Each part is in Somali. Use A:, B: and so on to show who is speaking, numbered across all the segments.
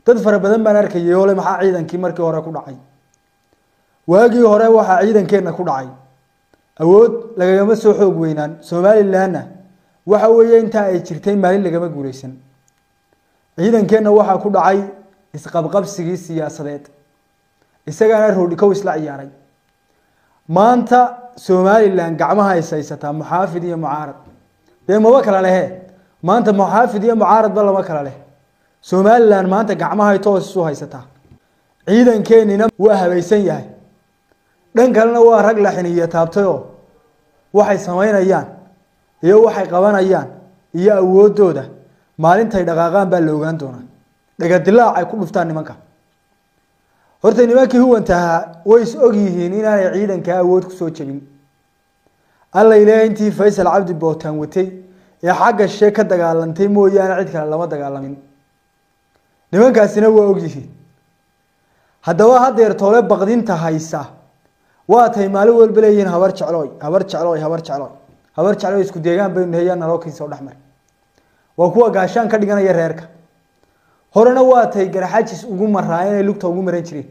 A: dad fara badan baan arkayay ole maxaa ciidankii markii hore ku dhacay waagii hore waxaa ciidankeenna ku dhacay awood lagagama soo xoog weynaan somalilanna waxa weeye intaa ay jirtay maalin lagama guuleysan ciidankeenna waxaa ku dhacay isqabqabsigii siyaasadeed isagaana roodhikow isla ciyaaray maanta somalilan gacmaha is haysataa muxaafid iyo mucaarad dee maba kala lehe maanta muxaafid iyo mucaaradba lama kala leh somalilan maanta gacmahay toos isu haysataa ciidankeenina waa habaysan yahay dhan kalena waa rag la xiniyo taabtayoo waxay samaynayaan iyo waxay qabanayaan iyo awoodooda maalintay dhaqaaqaan baa la ogaan doonaa dhagadilaac ay ku dhuftaan nimanka horta nimankii huwantahaa way is og yihiin inaanay ciidankaa awood kusoo jebin alla ilaahay intii faysal cabdi bootaan watay ee xagga shee ka dagaalantay mooyaane cid kale lama dagaalamin nimankaasina waa og yihiin haddaba hadeer toole baqdinta haysa waa tay maalin walba leeyihiin habar jeclooy habar jeclooy habar jeclooy habar jeclooy isku deegaan baynu nahay yaa naloo kiisa oo dhexmar waa kuwa gaashaan ka dhiganaya reerka horena waa tay garaxajis ugu maraa inay lugta ugu maran jireen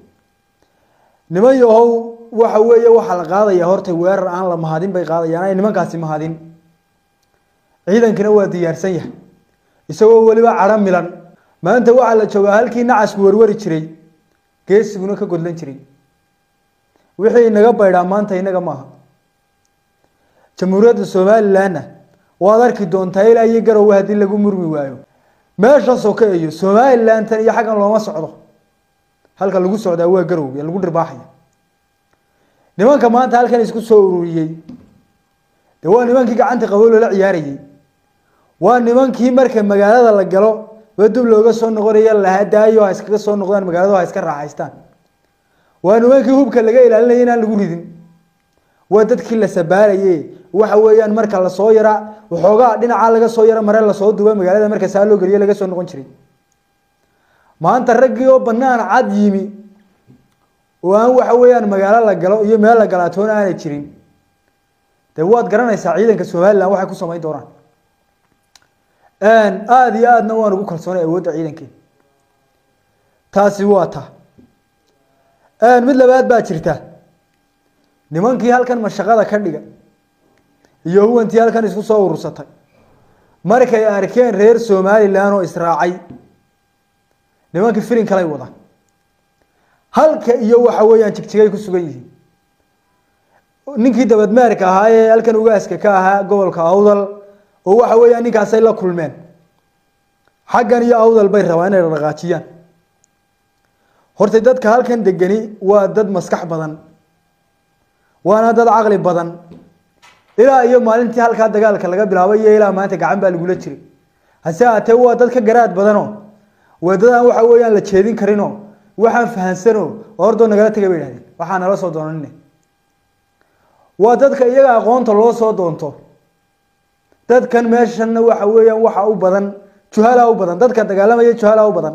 A: niman yahow waxa weeye waxaa la qaadaya horta weerar aan la mahadin bay qaadayaan ay nimankaasi mahadin ciidankina waa diyaarsan yahay isagoo weliba cadho milan maanta waxaa la joogaa halkii nacasku warwari jiray geesiguna ka godlan jiray wixii inaga baydhaa maanta inaga maaha jamhuuriyadda somalilanna waad arki doontaa ilaa iyo garowe haddii lagu murmi waayo meesha soke iyo somalilantan iyo xaggan looma socdo halka lagu socdaa waa garowe lagu dhirbaaxaya nimanka maanta halkan isku soo ururiyey de waa nimankii gacanta qabo loola ciyaarayey waa nimankii marka magaalada la galo ba dub looga soo noqonaya lahaa daayo ha iskaga soo noqdaan magaalada ha iska raaxaystaan waa nimankii hubka laga ilaalinaya inaan lagu ridin waa dadkii la sabaalaye waxa weeyaan marka lasoo yara waxoogaa dhinacaa laga soo yara mare lasoo duba magaalada marka saa loo geliyo laga soo noqon jiray maanta raggii oo banaan cad yimi oo aan waxa weeyaan magaalo la galo iyo meel la galaatoona aanay jirin dee waad garanaysaa ciidanka somalilan waxay ku samayn doonaan aada iyo aadna waan ugu kalsoonay awoodda ciidankeen taasi waa ta mid labaad baa jirta nimankii halkan mashaqada ka dhiga iyo huwantii halkan isku soo urursatay markay arkeen reer somalilan oo israacay nimankii filin kalay wadaan halka iyo waxa weeyaan jigjigay ku sugan yihiin ninkii dabadmeerka ahaa ee halkan ugaaska ka ahaa gobolka awdal oo waxa weeyaan ninkaasay la kulmeen xaggan iyo awdal bay rabaan inay dhaqaajiyaan horta dadka halkan degani waa dad maskax badan waana dad caqli badan ilaa iyo maalintii halkaa dagaalka laga bilaabay iyo ilaa maanta gacan baa lagula jiray hase haatee waa dad ka garaad badanoo waa dad aan waxa weeyaan la jeedin karinoo waxaan fahansanoo ordoo nagala tegay bay idhahdeen waxaa nala soo doonanine waa dadka iyaga aqoonta loo soo doonto dadkan meeshanna waxa weeyaan waxa u badan juhala u badan dadka dagaalamaya juhala u badan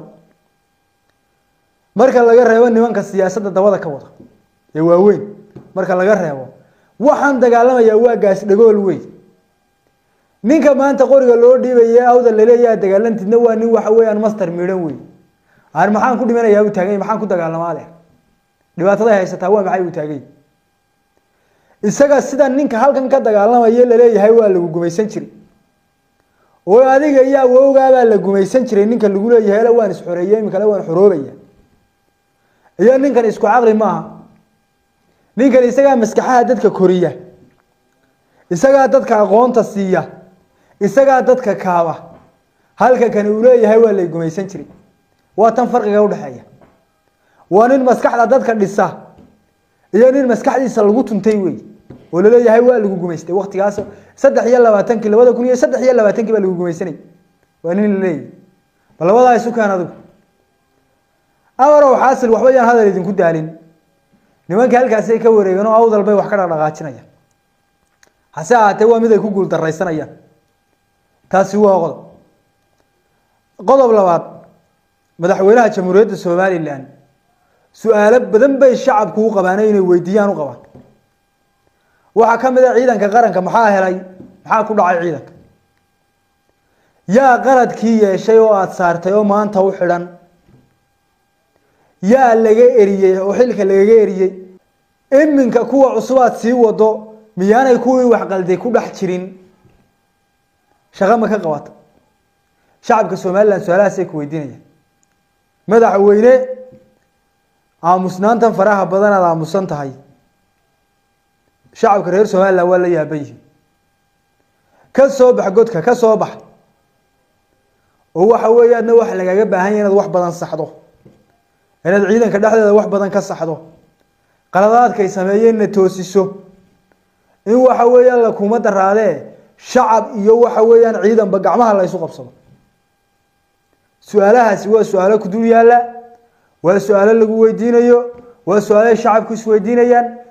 A: marka laga reebo nimanka siyaasadda dabada ka wada ee waaweyn marka laga reebo waxaan dagaalamayaa waa gaas dhagool wey ninka maanta qoriga loo dhiibaya awda laleeyaha dagaalantidna waa nin waxa weeyaan master midhan wey aan maxaan ku dhimanayaa uu taagany maxaan ku dagaalamaa leh dhibaataday haysataa waa maxay uu taagay isaga sida ninka halkan ka dagaalamaya laleeyahay waa lagu gumaysan jiray oo adiga iyo awowgaabaa la gumaysan jiray ninka lagu leeyahay la waan isxoreeye imikale waan xoroobaya iyo ninkan isku caqli maaha ninkan isagaa maskaxaha dadka koriya isagaa dadka aqoonta siiya isagaa dadka kaaba halka kani uu leeyahay waa lay gumaysan jiray waa tan farqiga udhexeeya waa nin maskaxda dadka dhisa iyo nin maskaxdiisa lagu tuntay wey oo laleeyahay waa lagu gumaystay waktigaas saddex iyo labaatankii labada kun iyo saddex iyo labaatankii baa lagu gumaysanay waa nin laleeyahy bal labadaa isu keen adigu amarow xaasil waxba yaan hadal idinku daalin nimankii halkaasay ka wareegeen oo awdal bay wax ka dhaqdhaqaajinayaan hase ahaatee waa mid ay ku guul daraysanayaan taasi waa qodob qodob labaad madaxweynaha jamhuuriyadda somalilan su-aalo badan bay shacabku u qabaana inay weydiiyaan u qabaan waxaa ka mid a ciidanka qaranka maxaa helay maxaa ku dhacay ciidanka yaa qaladkii yeeshay oo aada saartay oo maanta u xidhan yaa laga eriyey oo xilka lagaga eriyey iminka kuwa cusubaad sii wado miyaanay kuwii waxqalday ku dhex jirin shaqo ma ka qabata shacabka somalilan su-aalahaasay ku weydiinayaan madaxweyne aamusnaantan faraha badan aad aamusan tahay shacabka reer somalilan waa la yaaban yihin ka soo bax godka ka soo bax oo waxa weeye adna waxa lagaaga baahan yahy inaad wax badan saxdo inaad ciidanka dhexdeeda wax badan ka saxdo qaladaadkay sameeyeenna toosiso in waxa weeyaan la kuma daraadee shacab iyo waxa weeyaan ciidanba gacmaha la ysu qabsado su-aalahaasi waa su-aalo ku dul yaalla waa su-aalo lagu weydiinayo waa su-aalo shacabku isweydiinayaan